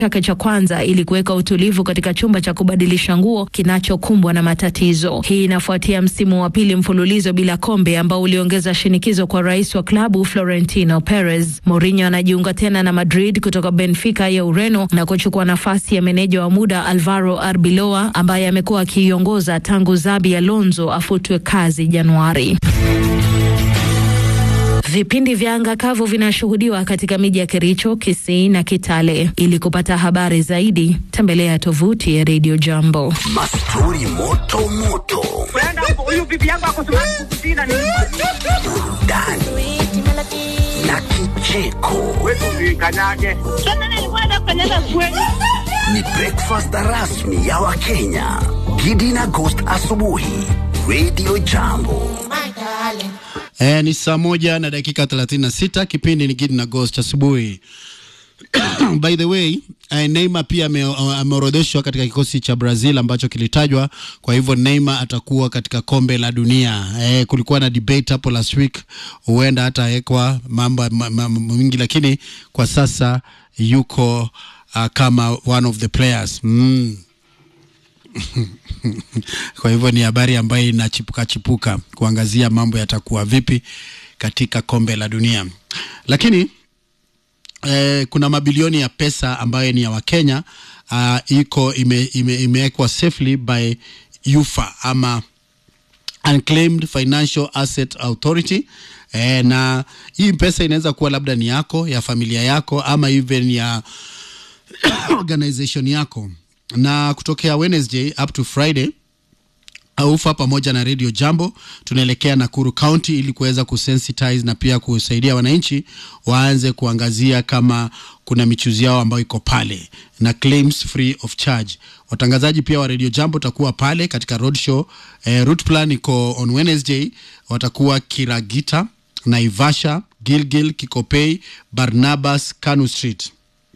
chake cha kwanza ili kuweka utulivu katika chumba cha kubadilisha nguo kinachokumbwa na matatizo. Hii inafuatia msimu wa pili mfululizo bila kombe ambao uliongeza shinikizo kwa rais wa klabu Florentino Perez. Mourinho anajiunga tena na Madrid kutoka Benfica ya Ureno na kuchukua nafasi ya meneja wa muda Alvaro Arbeloa ambaye amekuwa akiiongoza tangu Xabi Alonso afutwe kazi Januari. Vipindi vya anga kavu vinashuhudiwa katika miji ya Kericho, Kisii na Kitale. Ili kupata habari zaidi, tembelea tovuti ya Radio Jambo. Mastori moto moto, huyu bibi yangu akosimama kukusina ni burudani na kicheko. kanyage. Ni breakfast rasmi ya Wakenya. Gidi na Ghost asubuhi, Radio Jambo. E, ni saa moja na dakika 36. Kipindi ni Gidi na Ghost asubuhi. By the way, eh, Neymar pia ame- ameorodheshwa katika kikosi cha Brazil ambacho kilitajwa. Kwa hivyo Neymar atakuwa katika kombe la dunia. Eh, kulikuwa na debate hapo last week, huenda hatawekwa mambo ma- mambo mingi, lakini kwa sasa yuko uh, kama one of the players mm. Kwa hivyo ni habari ambayo inachipuka chipuka kuangazia mambo yatakuwa vipi katika kombe la dunia, lakini eh, kuna mabilioni ya pesa ambayo ni ya Wakenya uh, iko ime, ime, imewekwa safely by UFA ama Unclaimed Financial Asset Authority eh, na hii pesa inaweza kuwa labda ni yako ya familia yako ama even ya organization yako na kutokea Wednesday up to Friday aufa pamoja na Radio Jambo tunaelekea Nakuru County ili kuweza kusensitize na pia kusaidia wananchi waanze kuangazia kama kuna michuzi yao ambayo iko pale na claims free of charge. Watangazaji pia wa Radio Jambo watakuwa pale katika roadshow. Eh, route plan iko on Wednesday, watakuwa Kiragita, Naivasha, Gilgil, Kikopei, Barnabas, Kanu Street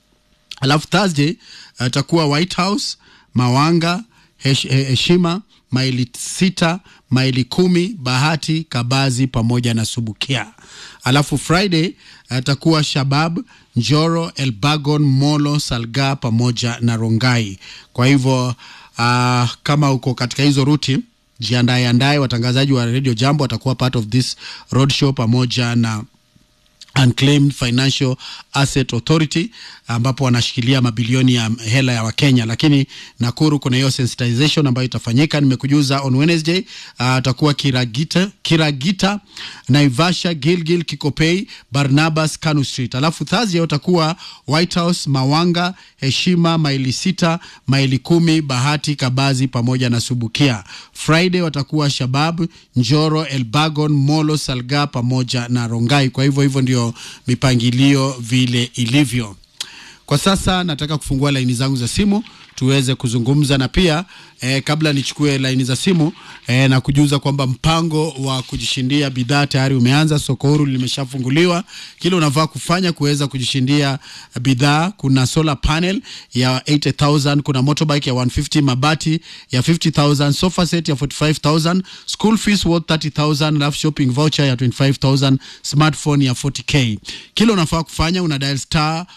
alafu Thursday atakuwa White House, Mawanga, Hesh- eh, Heshima, maili sita, maili kumi, Bahati, Kabazi pamoja na Subukia. Alafu Friday atakuwa Shabab, Njoro, Elbagon, Molo, Salga pamoja na Rongai. Kwa hivyo uh, kama uko katika hizo ruti jiandae andae. Watangazaji wa Radio Jambo watakuwa part of this roadshow pamoja na Unclaimed Financial Asset Authority ambapo wanashikilia mabilioni ya hela ya Wakenya, lakini Nakuru kuna hiyo sensitization ambayo itafanyika. Nimekujuza on Wednesday atakuwa uh, Kiragita, Kiragita, Naivasha, Gilgil, Kikopei, Barnabas, Kanu Street. Alafu Thursday utakuwa White House, Mawanga, Heshima, maili sita, maili kumi, Bahati, Kabazi pamoja na Subukia. Friday watakuwa Shabab, Njoro, Elbagon, Molo, Salga pamoja na Rongai. Kwa hivyo hivyo ndio mipangilio vile ilivyo. Kwa sasa nataka kufungua laini zangu za simu tuweze kuzungumza na pia eh, kabla nichukue laini za simu eh, na kujuza kwamba mpango wa kujishindia bidhaa tayari umeanza. Soko huru limeshafunguliwa. Kile unavaa kufanya kuweza kujishindia bidhaa, kuna solar panel ya 80000 kuna motorbike ya 150 mabati ya 50000 sofa set ya 45000 school fees worth 30000 alafu shopping voucher ya 25000 smartphone ya 40k. Kile unafaa kufanya una dial star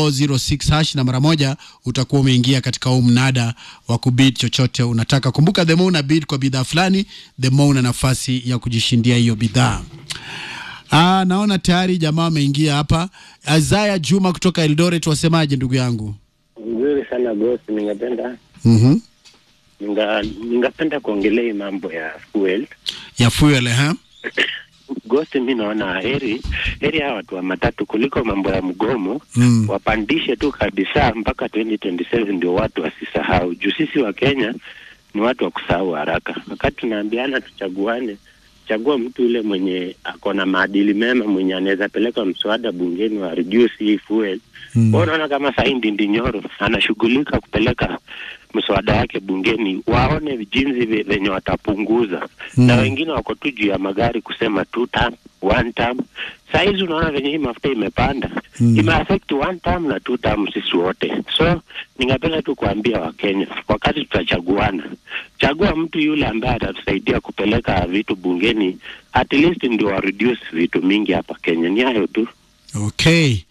406 hash na mara moja utakuwa umeingia katika huu mnada wa kubid chochote unataka. Kumbuka, the more una bid kwa bidhaa fulani, the more una nafasi ya kujishindia hiyo bidhaa. Ah, naona tayari jamaa wameingia hapa. Azaya Juma kutoka Eldoret, wasemaje ndugu yangu? Nzuri sana boss, ningependa Mhm. ninga, ningependa kuongelea hii mambo ya fuel Ya fuel eh? Ghost, mi naona heri heri hawa watu wa matatu kuliko mambo ya mgomo Mm. wapandishe tu kabisa mpaka 2027 ndio watu wasisahau. Juu sisi wa Kenya ni watu wa kusahau haraka. Wakati tunaambiana tuchaguane, chagua mtu yule mwenye ako na maadili mema, mwenye anaweza peleka mswada bungeni wa reduce hii fuel. Mm. Wewe unaona kama sahii Ndindi Nyoro anashughulika kupeleka mswada yake bungeni, waone jinsi ve- venye watapunguza Mm. na wengine wako tu juu ya magari kusema two term, one term. Saa hizi unaona venye hii mafuta imepanda Mm. imeaffect one term na two term sisi wote. So ningependa tu kuambia Wakenya, wakati tutachaguana, chagua mtu yule ambaye atatusaidia kupeleka vitu bungeni, at least ndio wa reduce vitu mingi hapa Kenya. Ni hayo tu. Okay.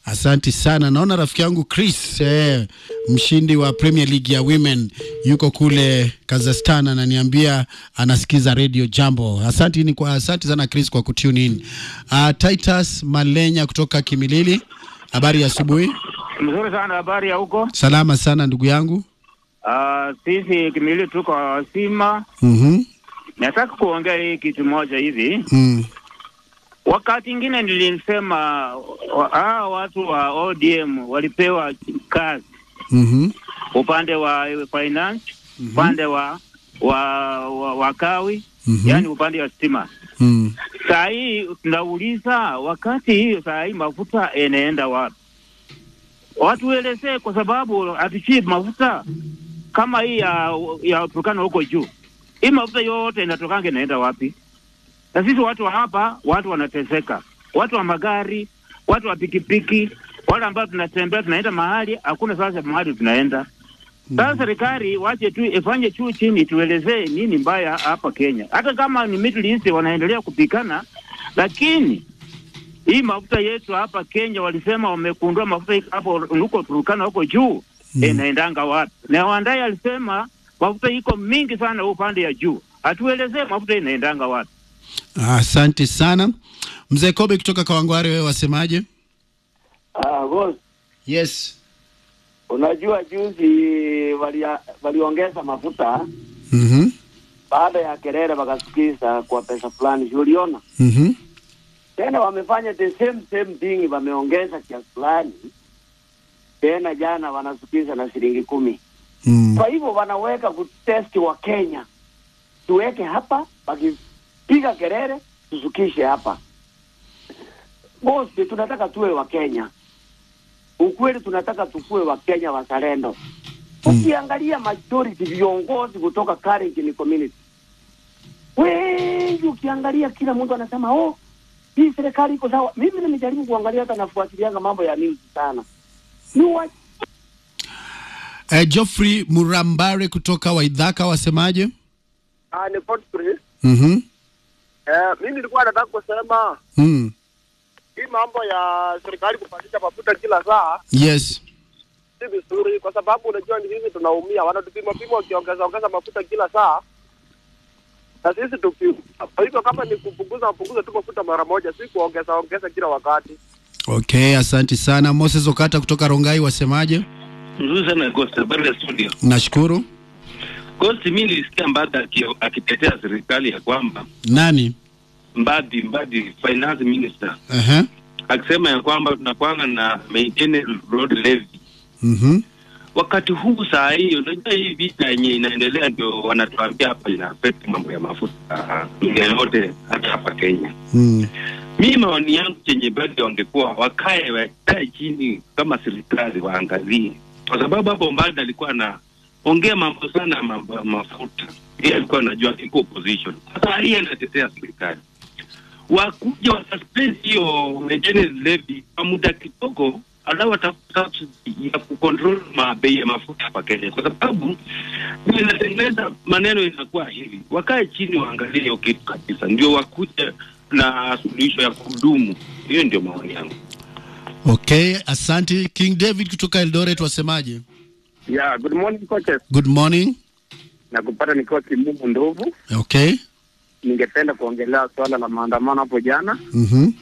Asanti sana. Naona rafiki yangu Chris eh, mshindi wa Premier League ya Women yuko kule Kazakhstan, ananiambia anasikiza Radio Jambo. Asanti ni kwa asanti sana Chris kwa kutune in. Uh, Titus Malenya kutoka Kimilili, habari ya asubuhi. Mzuri sana, habari ya huko? Salama sana ndugu yangu. Uh, sisi Kimilili tuko wasima. Mhm. Nataka kuongea hii kitu moja hivi. Mm. Wakati ingine nilisema wa- hawa watu wa ODM walipewa kazi Mhm. upande wa finance, upande wa wa, wa, wa kawi Mhm. yani upande wa stima. Mm. Saa hii tunauliza, wakati hiyo saa hii mafuta inaenda wapi? Watuelezee, kwa sababu hatuchii mafuta kama hii ya ya Turkana huko juu. Hii mafuta yote inatokanga inaenda wapi? Na sisi watu wa hapa, watu wanateseka, watu wa magari, watu wa pikipiki, wale ambao tunatembea tunaenda mahali, hakuna sasa mahali tunaenda. Sasa serikali wache tu ifanye juu chini, tuelezee nini mbaya hapa Kenya. Hata kama ni Middle East wanaendelea kupikana, lakini hii mafuta yetu hapa Kenya walisema wamekundua mafuta iko hapo huko Turkana huko juu Mm. inaendanga wapi? Na Wandai alisema mafuta iko mingi sana upande ya juu, atuelezee mafuta inaendanga wapi? Asante sana mzee Kobe kutoka Kawangware, wewe wasemaje? Ah, boss, Yes. unajua juzi walia- waliongeza mafuta Mhm. baada ya kelele wakasikiza kwa pesa fulani, si uliona? Mhm. Tena wamefanya the same same thing, wameongeza kiasi fulani tena, jana wanasikiza na shilingi kumi. Mm. Kwa hivyo wanaweka kutesti wa Kenya, tuweke hapa, wakipiga kelele tusukishe hapa. Boss, tunataka tuwe wa Kenya, ukweli tunataka tukue wa Kenya wazalendo. Ukiangalia majority viongozi kutoka Kalenjin community wengi, ukiangalia kila mtu anasema oh, hii serikali iko sawa. Mimi nimejaribu kuangalia, hata nafuatilianga mambo ya news sana, ni wa Eh, Geoffrey Murambare kutoka Waidhaka wasemaje? Ah, ni Godfrey. Mhm. Eh, mimi nilikuwa nataka kusema Mm. hii mambo ya serikali kupandisha mafuta kila saa Yes. si vizuri, kwa sababu unajua ni sisi tunaumia, wanatupima pima wakiongeza ongeza mafuta kila saa na sisi tuki. Kwa hivyo kama ni kupunguza, wapunguze tu mafuta mara moja, si kuongeza ongeza kila wakati. Okay, asanti sana. Moses Okata kutoka Rongai wasemaje? Nzuri sana Ghost, habari ya studio. Nashukuru. Ghost, mimi nilisikia Mbadi aki- akitetea serikali ya kwamba Nani? Mbadi Mbadi finance minister Aha. akisema ya kwamba tunakwanga na maintain road levy. Mhm. Wakati huu saa hii, unajua hii vita yenye inaendelea, ndio wanatuambia hapa ina affect mambo ya mafuta dunia yote, hata hapa Kenya. Mm. Mi maoni yangu chenye bado wangekuwa wakae wakae chini kama serikali waangalie, kwa sababu hapo Mbadi alikuwa na ongea mambo sana ya mambo ya mafuta, yeye alikuwa anajua iko opposition. Sasa hii anatetea serikali, wakuja wasuspend hiyo maintenance levy kwa muda kidogo, alafu watafuta subsidy ya kucontrol mabei ya mafuta hapa Kenya, kwa sababu vile inatengeneza maneno inakuwa hivi, wakae chini waangalie hiyo kitu kabisa, ndio wakuja na suluhisho ya kudumu. Hiyo ndio maoni yangu. Okay, asanti. King David kutoka Eldoret wasemaje? Yeah, good morning coaches. Good morning. Na kupata nikiwa Kimumu Ndovu, Okay. ningependa kuongelea swala la maandamano hapo jana Mhm.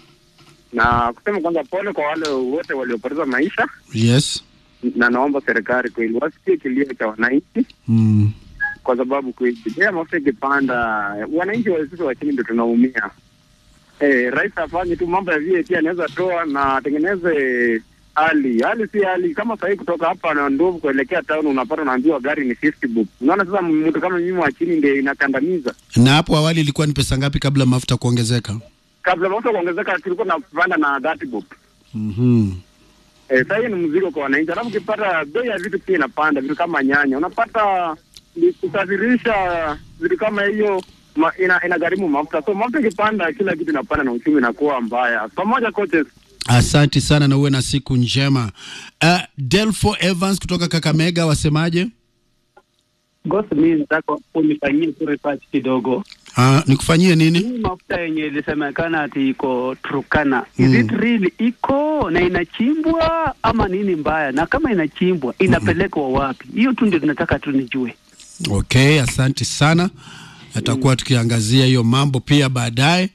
na kusema kwanza pole kwa wale wote waliopoteza maisha, Yes. na naomba serikali kweli wasikie kilio cha wananchi, Mm. kwa sababu kweli bei mafuta ikipanda, wananchi wa sisi wa chini ndio tunaumia. Eh, rais afanye tu mambo ya VAT anaweza toa na atengeneze hali hali, si hali kama sahii kutoka hapa na Ndovu kuelekea town unapata unaambiwa gari ni 50 bob. Unaona sasa mtu kama mimi wa chini ndio inakandamiza. Na hapo awali ilikuwa ni pesa ngapi kabla mafuta kuongezeka? Kabla mafuta kuongezeka kilikuwa napanda na 30 bob. Mhm. Eh, sasa hii ni mzigo kwa wananchi. Alafu ukipata bei ya vitu pia inapanda, vitu kama nyanya unapata ni kusafirisha vitu kama hiyo ma, ina, inagharimu mafuta. So mafuta ikipanda, kila kitu inapanda na uchumi inakuwa mbaya. Pamoja coaches. Asanti sana na uwe na siku njema. Uh, Delfo Evans kutoka Kakamega wasemaje? Ghost, mimi nataka unifanyie tu research kidogo. Ah, nikufanyie nini? Hii mafuta yenye ilisemekana ati iko Turkana, is Mm. it really iko na inachimbwa ama nini mbaya? Na kama inachimbwa inapelekwa wapi? Hiyo tu ndio tunataka tu nijue. Okay, asante sana. Tutakuwa tukiangazia hiyo mambo pia baadaye.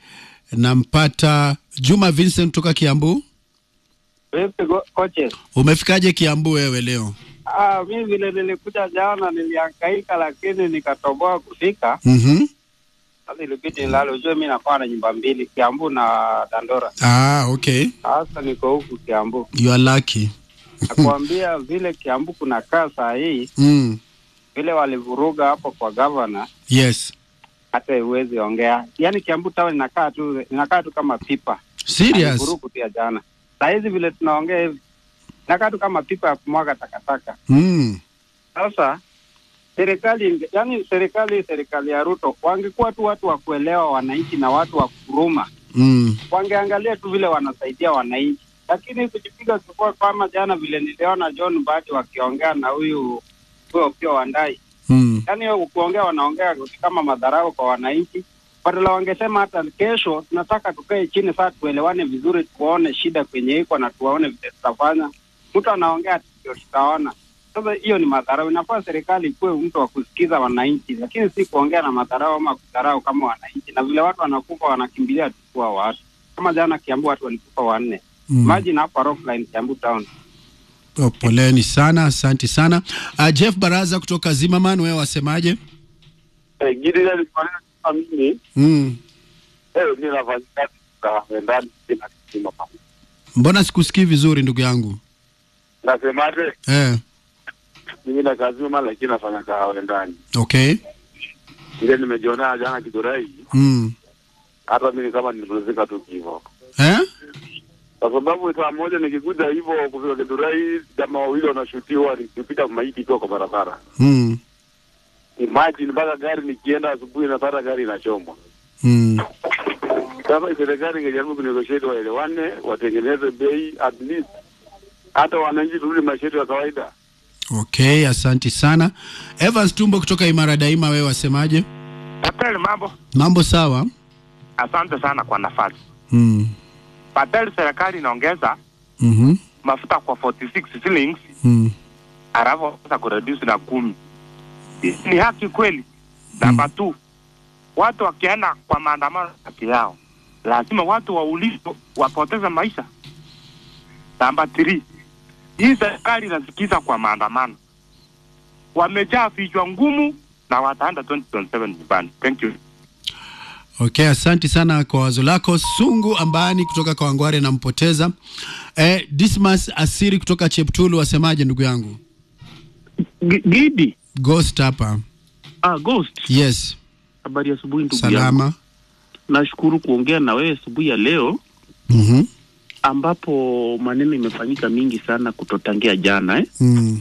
Nampata Juma Vincent kutoka Kiambu. Vipi go- coaches? Umefikaje Kiambu wewe leo? Ah, mi vile nilikuja jana nilihangaika, lakini nikatoboa kufika. Mhm. Sasa ilibidi nilale. Ujue mi nakuwa na nyumba mbili, Kiambu na Dandora. Ah, okay. Sasa niko huku Kiambu. You are lucky. Nakuambia vile Kiambu kuna kaa saa hii, Mm. vile walivuruga hapo kwa gavana, Yes. hata huwezi ongea. Yaani Kiambu town inakaa tu inakaa tu kama pipa. Serious? Alivurugu pia jana. Saa hizi vile tunaongea hivi, inakaa tu kama pipa ya kumwaga takataka. Mm. Sasa serikali inge- yani, serikali serikali ya Ruto wangekuwa tu watu wa kuelewa wananchi na watu wa kuruma, Mm. wangeangalia tu vile wanasaidia wananchi, lakini kujipiga kifua kama jana vile niliona John Mbadi wakiongea na huyu huyo Opiyo Wandayi, Mm. yani kuongea wanaongea kama madharau kwa wananchi. Badala wangesema hata kesho tunataka tukae chini saa tuelewane vizuri, tuone shida kwenye iko na tuwaone vile tutafanya. Mtu anaongea ati ndio tutaona. Sasa hiyo ni madharau. Inafaa serikali ikuwe mtu wa kusikiza wananchi, lakini si kuongea na madharau ama kudharau kama wananchi. Na vile watu wanakufa wanakimbilia tu kuwa watu, kama jana Kiambu watu walikufa wanne. Mm. Imagine hapa Rockline Kiambu town. Oh, poleni sana, asante sana. Uh, Jeff Baraza kutoka Zimmerman, wewe wasemaje? Eh, Gidi ile kama mimi Mm. eh, mimi nafanya kazi kwa ndani sina kisima pa. Mbona sikusikii vizuri ndugu yangu? Nasemaje? Eh, Mimi na kazi mama lakini nafanya kahawa ndani. okay. Ile nimejiona jana Kidurai, Mm. hata mimi kama nilipumzika tu hivyo. Eh? Kwa sababu saa moja nikikuja hivyo kufika Kidurai, jamaa wawili wanashutiwa nikipita maiti ikiwa kwa barabara. Mm. Imagine mpaka gari nikienda asubuhi napata gari inachomwa. Mm. Sasa serikali ingejaribu kunegotiate waelewane, watengeneze bei at least hata wananchi turudi maisha yetu ya kawaida. Okay, asante sana. Evans Tumbo kutoka Imara Daima, wewe wasemaje? Patel, mambo. Mambo sawa? Asante sana kwa nafasi. Mm. Patel, serikali inaongeza Mhm. mafuta kwa 46 shillings Mm. alafu sasa kureduce na kumi. Ni haki kweli? Namba tu, watu wakienda kwa maandamano haki yao, lazima watu waulizwe wapoteze maisha. Namba 3, hii serikali inasikiza kwa maandamano, wamejaa vichwa ngumu na wataenda 2027 nyumbani. Thank you. Okay, asante sana kwa wazo lako. Sungu Ambani kutoka Kawangware nampoteza. Eh, Dismas Asiri kutoka Cheptulu wasemaje ndugu yangu? Gidi. Ghost hapa. Ah, Ghost. Yes. Habari ya asubuhi ndugu Salama. yangu. Nashukuru kuongea na wewe asubuhi ya leo Mhm. ambapo maneno imefanyika mingi sana kutotangia jana eh. Mm.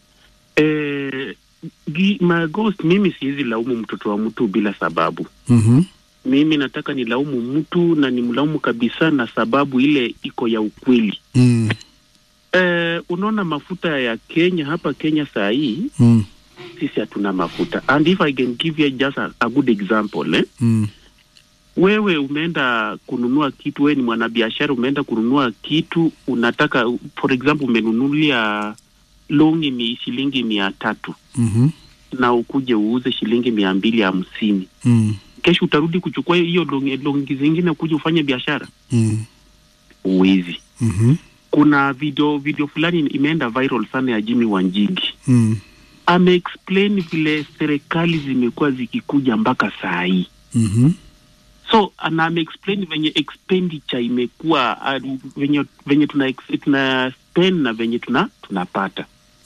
Eh, gi, ma Ghost, mimi siwezi laumu mtoto wa mtu bila sababu. Mhm. Mimi nataka nilaumu mtu na nimlaumu kabisa na sababu ile iko ya ukweli. Mm. Eh, unaona mafuta ya Kenya hapa Kenya saa hii Mm. sisi hatuna mafuta and if I can give you just a, a good example eh? Mm. wewe umeenda kununua kitu, wewe ni mwanabiashara, umeenda kununua kitu, unataka for example, umenunulia longi ni shilingi mia tatu Mhm. na ukuje uuze shilingi mia mbili hamsini Mm. kesho utarudi kuchukua hiyo longi, longi zingine kuja ufanye biashara? Mm. Uwezi. Mhm. Kuna video video fulani imeenda viral sana ya Jimmy Wanjigi Mm. ameexplain vile serikali zimekuwa zikikuja mpaka saa hii Mhm. so na ameexplain venye expenditure imekuwa uh, venye, venye tuna, ex- tuna spend na venye tuna tunapata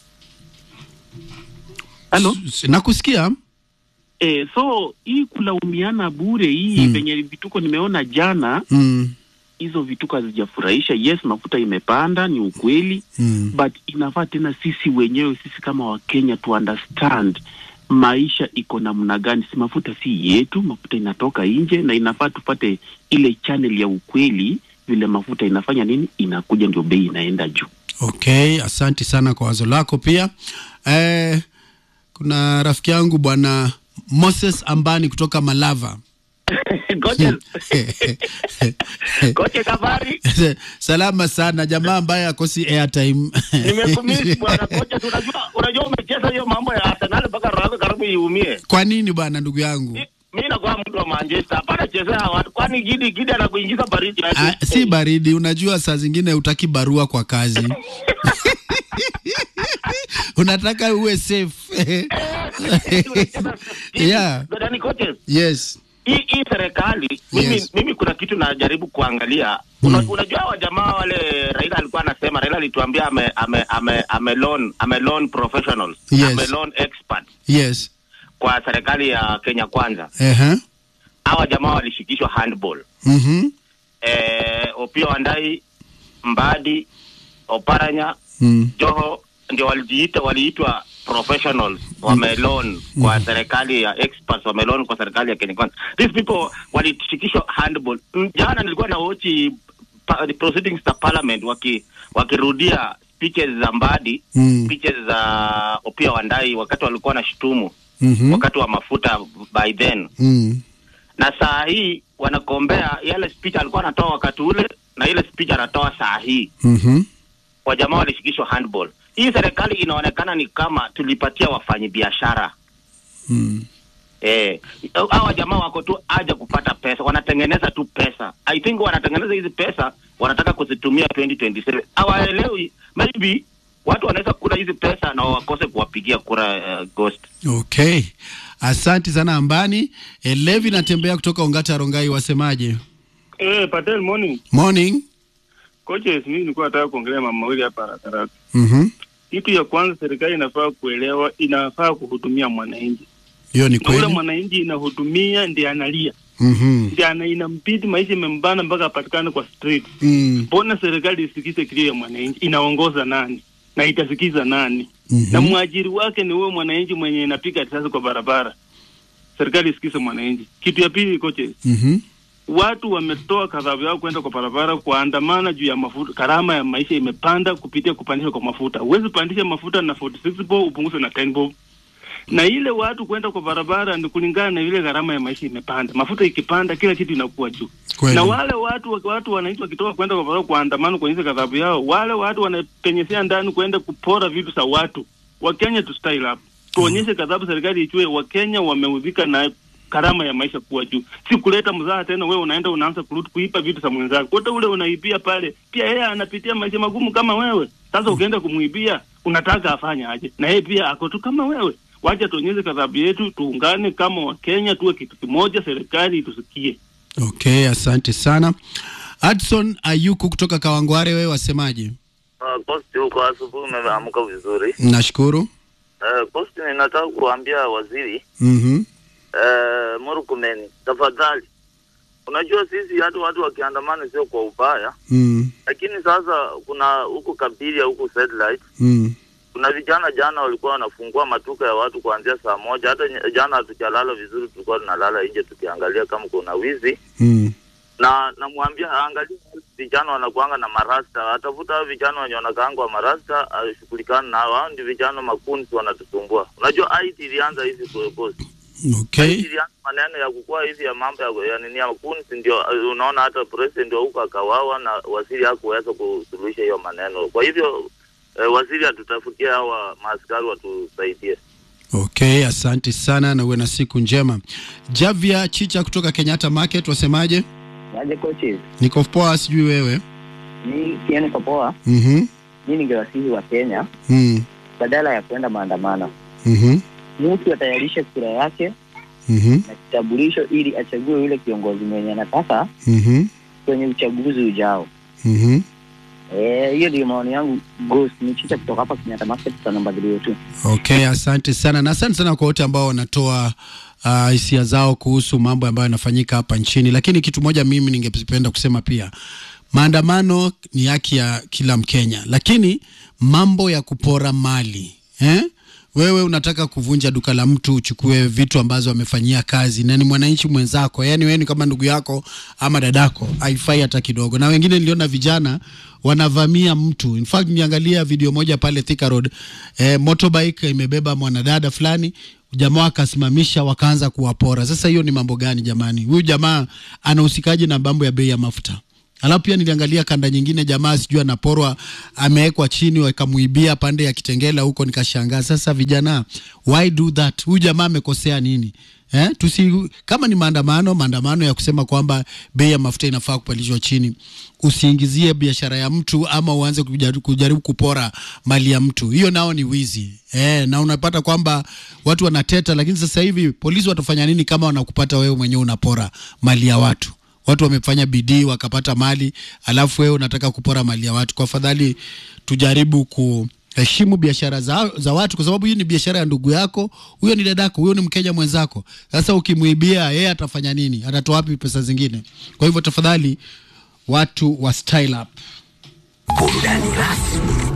halo nakusikia eh, so hii kulaumiana bure hii Mm. venye vituko nimeona jana Mm. hizo vituko hazijafurahisha yes mafuta imepanda ni ukweli Mm. but inafaa tena sisi wenyewe sisi kama wakenya tu understand maisha iko namna gani si mafuta si yetu mafuta inatoka nje na inafaa tupate ile channel ya ukweli vile mafuta inafanya nini inakuja ndio bei inaenda juu Okay, asante sana kwa wazo lako pia. Eh, kuna rafiki yangu bwana Moses Ambani kutoka Malava Coaches. Kocha Kabari, salama sana jamaa ambaye akosi airtime nimekumisi bwana kocha. Unajua, unajua umecheza hiyo mambo ya Arsenal mpaka roho yako karibu iumie. kwa nini bwana ndugu yangu Mimi nakuwa mtu wa Manchester, hapana chezea watu, kwani Gidi Gidi anakuingiza baridi aje? Ah, si baridi unajua saa zingine utaki barua kwa kazi unataka uwe safe yeah Dodani coaches, yes hii hii serikali mimi, Yes. mimi kuna kitu najaribu kuangalia Una, unajua wa jamaa wale Raila alikuwa anasema, Raila alituambia ame ame ame ame loan ame loan professionals Yes. ame loan experts yes kwa serikali ya Kenya Kwanza. Ehe. Hawa jamaa walishikishwa handball Mhm. eh, Opio Wandai, Mbadi, Oparanya, Mm. Joho ndio walijiita waliitwa professionals wamelon kwa serikali ya experts wamelon kwa serikali ya Kenya Kwanza. These people walishikishwa handball. Mm, Jana nilikuwa na watch pa, the proceedings za parliament waki wakirudia speeches za Mbadi Mm. speeches za Opia Wandai wakati walikuwa na shutumu Mhm. wakati wa mafuta by then Mm. na saa hii wanakombea yale speech alikuwa anatoa wakati ule na ile speech anatoa saa hii Mhm. wajamaa walishikishwa handball. Hii serikali inaonekana ni kama tulipatia wafanyabiashara Mm. eh, hawa jamaa wako tu aja kupata pesa, wanatengeneza tu pesa. I think wanatengeneza hizi pesa, wanataka kuzitumia 2027. Hawaelewi, maybe watu wanaweza kula hizi pesa na wakose kuwapigia kura uh, Ghost. Okay, asanti sana Ambani. E, Levi natembea kutoka Ongata Rongai, wasemaje? Eh, Patel, morning. Morning. Coaches, mimi nilikuwa nataka kuongelea mambo mawili hapa haraka haraka. Mhm. Kitu ya kwanza, serikali inafaa kuelewa, inafaa kuhudumia mwananchi. Hiyo ni Na ule kweli. mwananchi inahudumia ndiye analia, Mhm. ndiye ana inampidi maisha imembana mpaka apatikane kwa street. Mm. Mbona serikali isikize kilio ya mwananchi? Inaongoza nani na itasikiza nani? Na Mhm. mwajiri wake ni huyo mwananchi mwenye inapiga risasi kwa barabara. Serikali isikize mwananchi. Kitu ya pili, coaches, Mhm. watu wametoa kadhabu yao kwenda kwa barabara kuandamana juu ya mafuta. Gharama ya maisha imepanda kupitia kupandishwa kwa mafuta. Huwezi pandisha mafuta na 46 bob upunguze na 10 bob, na ile watu kwenda kwa barabara ni kulingana na ile gharama ya maisha imepanda. Mafuta ikipanda, kila kitu inakuwa juu. Kweli. Na wale watu watu wananchi wakitoka kwenda kwa barabara kuandamana kuonyesha kadhabu yao, wale watu wanapenyesea ndani kwenda kupora vitu za watu. Wakenya tu style up, tuonyeshe kadhabu, serikali ichue Wakenya wameudhika na gharama ya maisha kuwa juu, si kuleta mzaha tena. Wewe unaenda unaanza kurudi kuipa vitu za mwenzako, wote ule unaibia pale, pia yeye anapitia maisha magumu kama wewe. Sasa ukienda kumwibia, unataka afanye aje? Na yeye pia ako tu kama wewe. Wacha tuonyeshe kadhabu yetu, tuungane kama Wakenya, tuwe kitu kimoja, serikali itusikie. Okay, asante sana. Hudson Ayuku kutoka Kawangware, wewe wasemaje? Uh, Kosti huko asubuhi umeamka vizuri. Nashukuru. Uh, Kosti ninataka kuambia waziri Mhm. uh, Murkomen, tafadhali, unajua sisi hata watu wakiandamana sio kwa ubaya, Mm. lakini sasa kuna huku Kabiria huku satellite Mm. kuna vijana jana walikuwa wanafungua matuka ya watu kuanzia saa moja. Hata nye- jana hatujalala vizuri, tulikuwa tunalala nje tukiangalia kama kuna wizi Mm. na namwambia aangalie vijana wanakuanga na marasta, atafuta hao vijana wenye wanakaanga wa marasta, ashughulikana nao. Hao ndio vijana makunzi wanatusumbua. Unajua IT ilianza hivi kwa post Okay. ilianza maneno ya kukua hivi ya mambo ya, ya nini ya makunzi, ndio uh, unaona hata president wa huko akawawa na waziri hakuweza kusuluhisha hiyo maneno. Kwa hivyo eh, waziri atutafutia hawa maaskari watusaidie. Okay, asante sana na uwe na siku njema. Javia Chicha kutoka Kenyatta Market, wasemaje? Aje coaches, Niko poa, sijui wewe. mi pia niko poa. Mhm. Mi ningewasihi wa Kenya Mm. badala ya kwenda maandamano, Mhm. mtu atayarishe kura yake Mhm. na kitambulisho ili achague yule kiongozi mwenye anataka Mhm. kwenye uchaguzi ujao. Mhm. Eh, hiyo ndio maoni yangu. Ghost ni chicha kutoka hapa Kenyatta Market kwa namba 302. Okay, asante sana na asante sana kwa wote ambao wanatoa ah, hisia zao kuhusu mambo ambayo yanafanyika hapa nchini, lakini kitu moja mimi ningependa kusema pia, maandamano ni haki ya kila Mkenya, lakini mambo ya kupora mali eh? Wewe unataka kuvunja duka la mtu uchukue vitu ambazo amefanyia kazi na ni mwananchi mwenzako, yani wewe ni kama ndugu yako ama dadako, haifai hata kidogo. Na wengine niliona vijana wanavamia mtu. In fact niangalia video moja pale Thika Road, eh, motorbike imebeba mwanadada fulani jamaa akasimamisha wakaanza kuwapora. Sasa hiyo ni mambo gani jamani? Huyu jamaa anahusikaje na mambo ya bei ya mafuta? Alafu pia niliangalia kanda nyingine, jamaa sijui anaporwa, amewekwa chini, wakamuibia pande ya Kitengela huko, nikashangaa. Sasa vijana, why do that? Huyu jamaa amekosea nini? Eh, tusi kama ni maandamano, maandamano ya kusema kwamba bei ya mafuta inafaa kupandishwa chini, usiingizie biashara ya mtu ama uanze kujaribu, kujaribu kupora mali ya mtu, hiyo nao ni wizi eh, na unapata kwamba watu wanateta, lakini sasa hivi polisi watafanya nini kama wanakupata wewe mwenyewe unapora mali ya watu? Watu wamefanya bidii wakapata mali, alafu wewe unataka kupora mali ya watu. Kwa afadhali tujaribu ku heshimu biashara za, za watu kwa sababu hii ni biashara ya ndugu yako, huyo ni dadako, huyo ni Mkenya mwenzako. Sasa ukimwibia yeye atafanya nini? Atatoa wapi pesa zingine? Kwa hivyo tafadhali watu wa style up. Burudani rasmi